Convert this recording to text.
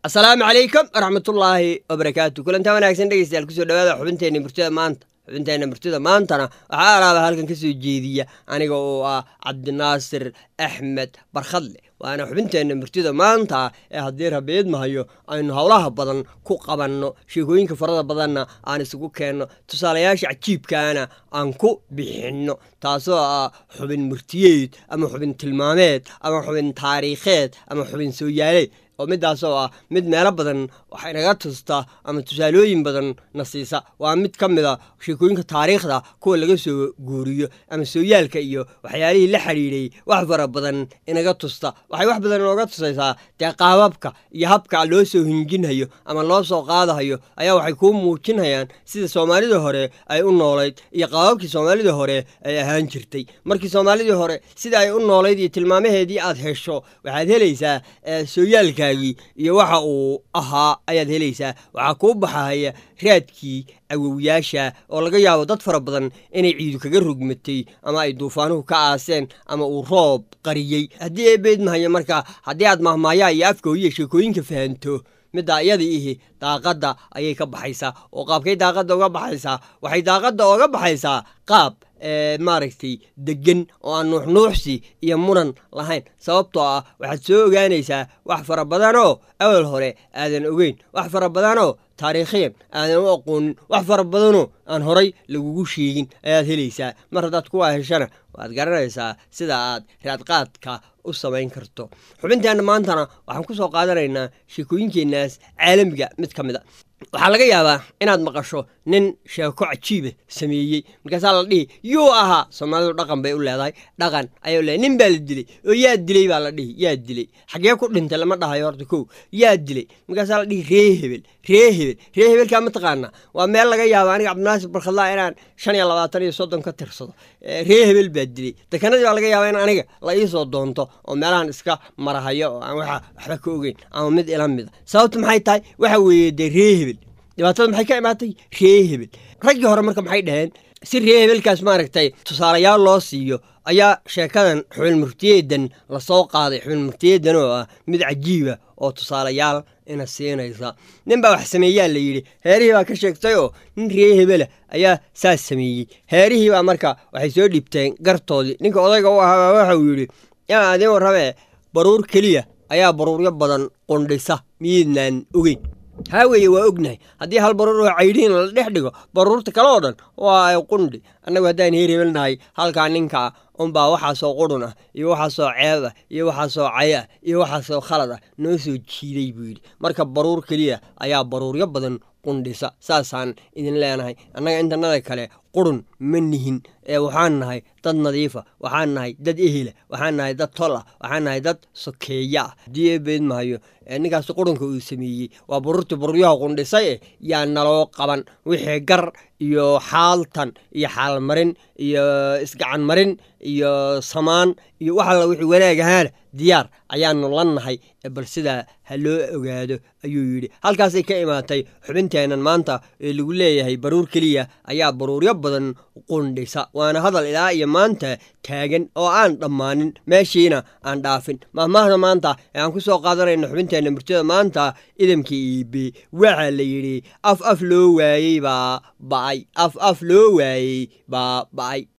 asalaamu calaykum waraxmatullaahi wabarakaatu kulantaa wanaagsan dhegeystayaal kusoo dhawaada xubinteenna murtida maanta xubinteenna murtida maantana waxaa alaaba halkan ka soo jeediya aniga oo ah cabdinaasir axmed barkhadle waana xubinteenna murtida maanta ee haddii rabiid mahayo aynu howlaha badan ku qabanno sheekooyinka farada badanna aan isugu keenno tusaalayaasha cajiibkaana aan ku bixinno taasoo ah xubin murtiyeed ama xubin tilmaameed ama xubin taariikheed ama xubin sooyaaleed oo midaasoo ah mid meelo badan wax inaga tusta ama tusaalooyin badan na siisa waa mid ka mid a sheekooyinka taariikhda kuwa laga soo guuriyo ama sooyaalka iyo waxyaalihii la xidhiidhay wax fara badan inaga tusta waxay wax badan inooga tusaysaa dee qaababka iyo habka loo soo hinjinhayo ama loo soo qaadahayo ayaa waxay kuu muujinhayaan sida soomaalidii hore ay u noolayd iyo qaababkii soomaalidii hore ay ahaan jirtay markii soomaalidii hore sida ay u noolayd iyo tilmaamaheedii aad hesho waxaad helaysaa sooyaalka iyo waxa uu ahaa ayaad helaysaa waxaa kuu baxahaya raadkii awowyaasha oo laga yaabo dad fara badan inay ciidu kaga rogmatay ama ay duufaanuhu ka aaseen ama uu roob qariyey haddii eebeed mahayo marka haddii aad mahmaayaa iyo afkooyiya sheekooyinka fahanto middaa iyada ihi daaqadda ayay ka baxaysaa oo qaabkay daaqadda uga baxaysaa waxay daaqadda oga baxaysaa qaab maaragtay degan oo aan nuuxnuuxsi iyo muran lahayn sababtoo ah waxaad soo ogaanaysaa wax fara badanoo awal hore aadan ogeyn wax fara badanoo taariikhiyan aadan u aqoonin wax fara badanoo aan horay lagugu sheegin ayaad helaysaa mar haddaad kuwaa heshana waad garanaysaa sida aad raadqaadka u samayn karto xubinteenna maantana waxaan ku soo qaadanaynaa sheekooyinkeennaas caalamiga mid ka mid a waxaa laga yaabaa inaad maqasho nin sheeko cajiiba sameeyey markaasaa la dhihi yuu ahaa soomaalidu dhaqan bay u leedahay dhaqan ayay u leedahay nin baa la dilay oo yaa dilay baa la dhihi yaa dilay xaggee ku dhintay lama dhahayo horta kow yaa dilay markaasaa la dhihi ree hebel ree hebel ree hebelkaa ma taqaanaa waa meel laga yaaba aniga cabdinaasir barkhadlaa inaan shan iyo labaatan iyo soddon ka tirsado ree hebel baa dilay dekanadii baa laga yaabaa in aniga la iisoo doonto oo meelahan iska marahayo oo aan waxa waxba ka ogeyn ama mid ila mida sababtu maxay tahay waxa weeye dee ree hebel dhibaatada maxay ka imaatay ree hebel raggii hore marka maxay dhaheen si ree hebelkaas maaragtay tusaalayaal loo siiyo ayaa sheekadan xubin murtiyeedan lasoo qaaday xubin murtiyeedan oo ah mid cajiiba oo tusaalayaal ina siinaysa nin baa wax sameeyaa la yidhi heerihii baa ka sheegtay oo nin ree hebela ayaa saas sameeyey heerihii baa marka waxay soo dhibteen gartoodii ninka odayga u ahaa waxauu yidhi yaa adiin warramee baruur keliya ayaa baruuryo badan qundhisa miyiidnaan ogeyn haa weeye waa ognahay haddii hal baruur oo caydhiin la dhex dhigo baruurta kale oo dhan waa ay qundhi annagu haddaan heer hebelnahay halkaa ninkaa unbaa waxaasoo qurun ah iyo waxaasoo ceeb ah iyo waxaasoo cay ah iyo waxaasoo khalad ah noo soo jiiday buu yidhi marka baruur keliya ayaa baruuryo badan qundhisa saasaan idin leenahay annaga intanada kale qurun ma nihin ee waxaan nahay dad nadiifa waxaan nahay dad ehela waxaan nahay dad tol ah waxaan nahay dad sokeeya ah haddii eebeed mahayo ninkaas qurunka uu sameeyey waa baruurtii baruuryaha qundhisay eh yaa naloo qaban wixii gar iyo xaaltan iyo xaalmarin iyo isgacan marin iyo samaan iyo wax alla wixii wanaag ahaana diyaar ayaanu la nahay bal sidaa ha loo ogaado ayuu yidhi halkaasay ka imaatay xubinteennan maanta ee lagu leeyahay baruur keliya ayaa baruuryo badan qundhisa waana hadal ilaa iyo maanta taagan oo aan dhammaanin meeshiina aan dhaafin mahmaahda maanta ee aan ku soo qaadanayno xubinteenna murtida maanta idamka iibe waxaa la yidhi af af loo waayey baa ba'ay af af loo waayey baa ba'ay